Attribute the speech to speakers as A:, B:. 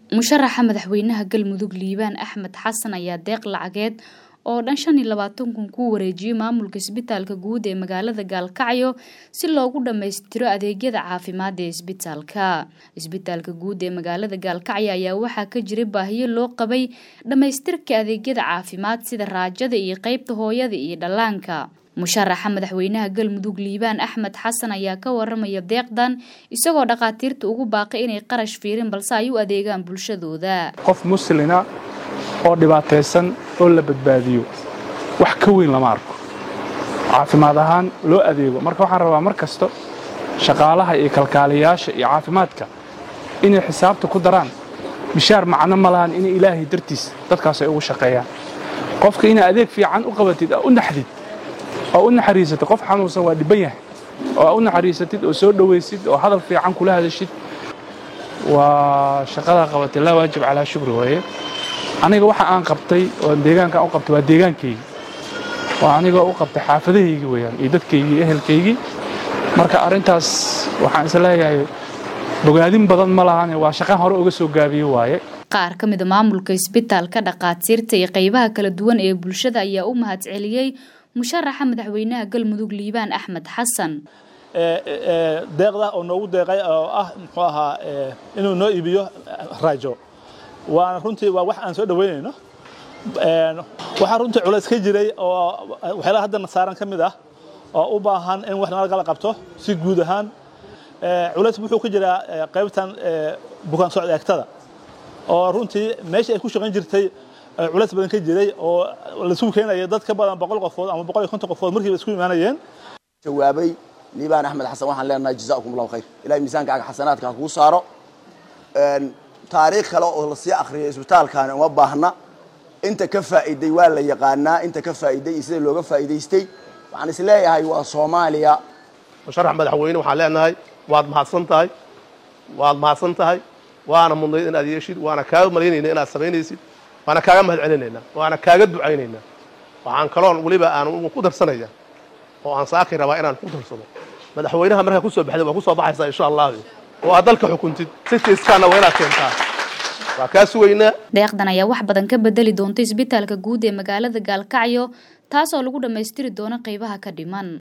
A: musharaxa madaxweynaha galmudug liibaan axmed xasan ayaa deeq lacageed oo dhan shan iyo labaatan kun ku wareejiyey maamulka isbitaalka guud ee magaalada gaalkacyo si loogu dhammaystiro adeegyada caafimaad ee isbitaalka isbitaalka guud ee magaalada gaalkacyo ayaa waxaa ka jiray baahiyo loo qabay dhammaystirka adeegyada caafimaad sida raajada iyo qeybta hooyada iyo dhallaanka musharaxa madaxweynaha galmudug liibaan axmed xasan ayaa ka waramaya deeqdan isagoo dhakhaatiirta ugu baaqay inay qarash fiirin balse ay u adeegaan bulshadooda
B: qof muslina oo dhibaataysan oo la badbaadiyo wax ka weyn lama arko caafimaad ahaan loo adeego marka waxaan rabaa mar kasta shaqaalaha iyo kalkaaliyayaasha iyo caafimaadka inay xisaabta ku daraan bishaar macno ma lahan inay ilaahay dartiis dadkaas ay ugu shaqeeyaan qofka inaa adeeg fiican u qabatid oo u naxdid oo u naxariisatid qof xanuunsan waa dhibban yahay oo u naxariisatid oo soo dhowaysid oo hadal fiican kula hadashid waa shaqadaa qabatay laa waajib calaa shukri waaye aniga waxa aan qabtay oo deegaankaan u qabtay waa deegaankaygi waa anigoo u qabtay xaafadahaygi weeyaan iyo dadkaygii iyo ehelkaygii marka arrintaas waxaan is leeyahay bogaadin badan ma lahane waa shaqaan hore uga soo gaabiye waaye
A: qaar ka mida maamulka isbitaalka dhakhaatiirta iyo qaybaha kala duwan ee bulshada ayaa u mahad celiyey musharaxa madaxweynaha galmudug liibaan axmed xasan
C: deeqda oo noogu deeqay oo ah muxuu ahaa inuu noo iibiyo raajo waana runtii waa wax aan soo dhaweynayno waxaa runtii culays ka jiray oo waxyaalaha haddana saaran ka mid ah oo u baahan in wax nalagala qabto si guud ahaan culays wuxuu ka jiraa qaybtan bukaan socod eegtada oo runtii meeshii ay ku shaqayn jirtay culays badan ka jiray oo laisugu keenaya dad ka badan boqol qofood ama boqol iyo konton qofood markiiba isku imaanayeen
D: jawaabay liibaan axmed xasan waxaan leenahay jazaakum allahu khayr ilahay miisaankaaga xasanaadka ha kuu saaro taariikh kale oo lasii akhriyay isbitaalkaani uma baahna inta ka faa'iiday waa la yaqaanaa inta ka faa'iiday iyo sida looga faa'iidaystay waxaan is leeyahay waa soomaaliya
E: musharax madaxweyne waxaan leenahay waad mahadsan tahay waad mahadsan tahay waana mudnayd inaad yeeshid waana kaaga malaynayna inaad samaynaysid waana kaaga mahad celinaynaa waana kaaga ducaynaynaa waxaan kaloon weliba aan ku darsanaya oo aan saaki rabaa inaan ku darsado madaxweynaha markaa kusoo baxday waa kusoo baxaysaa insha allah oo aad dalka xukuntid sitiiskaana waa inaad keentaa waa kaa sugaynaa
A: deeqdan ayaa wax badan ka bedeli doonta isbitaalka guud ee magaalada gaalkacyo taasoo lagu dhammaystiri doono qaybaha ka dhiman